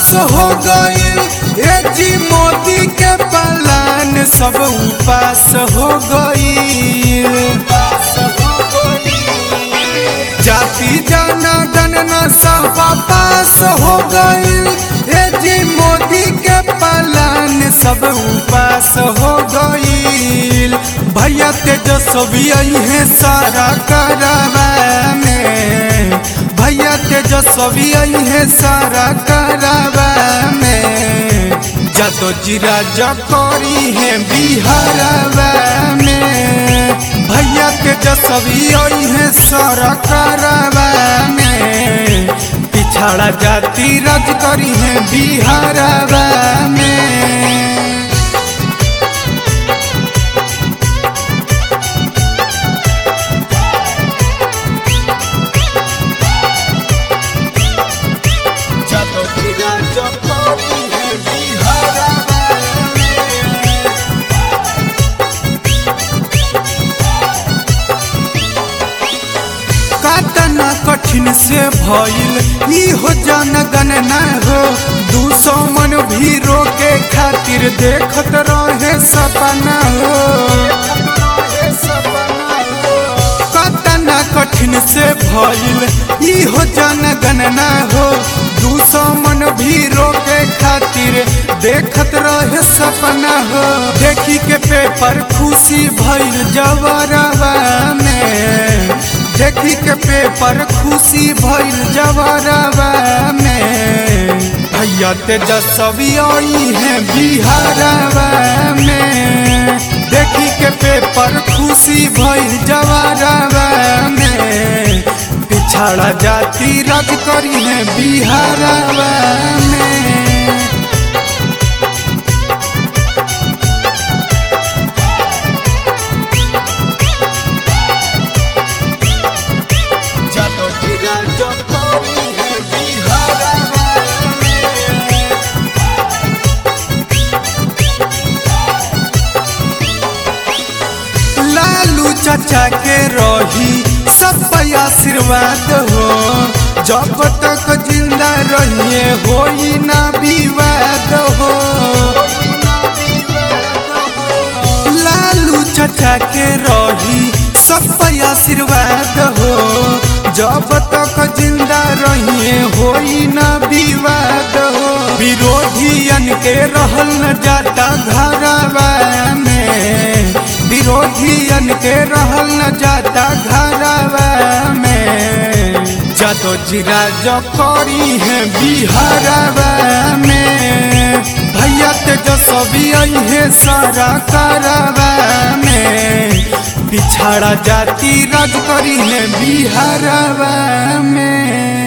हो गईल ए जी मोदी के पलान सब उपास हो गईल जाति जना गणना सब पास हो गईल ए जी मोदी के पलान सब उपास हो गईल भैया तेजस्वी है सारा करवा में भैया तेजस्वी है सारा करवा में जतो जीरा जकोरी है बिहारवा में भैया तेजस्वी है सारा करवा में पिछड़ा जाति राज करी है बिहारवा में जतो जीरा जकोरी है बिहारवा में काटना कठिन से भइल ई हो जन गणना हो दू सौ मन भी रोके खातिर देखत रहे सपना हो काटना कठिन से भइल ई हो जन गणना हो दू सौ मन भी रोके खातिर देखत रहे सपना हो देखी के पेपर खुशी भइल जवरवा में देखी के पेपर खुशी भइल जवरवा में भैया तेजस्वी आई है बिहारवा में देखी के पेपर खुशी भइल जवरवा में पिछड़ा जाति राज करी है बिहारवा में जतो जीरा जकोरी है बिहारवा में लालू चाचा के रही सब पे आशीर्वाद हो जब तक जिंदा रहिए होई ना विवाद हो लालू चाचा के रही सब पे आशीर्वाद हो जब तक जिंदा रहिए होई ना विवाद हो विरोधियन के रहल न जाता घरवा में विरोधियन के रहल न जाता घरवा में जतो जीरा जकोरी है बिहारवा में भैया तेजस्वी आई है सारा करवा में पिछड़ा जाति राज करी है बिहारवा में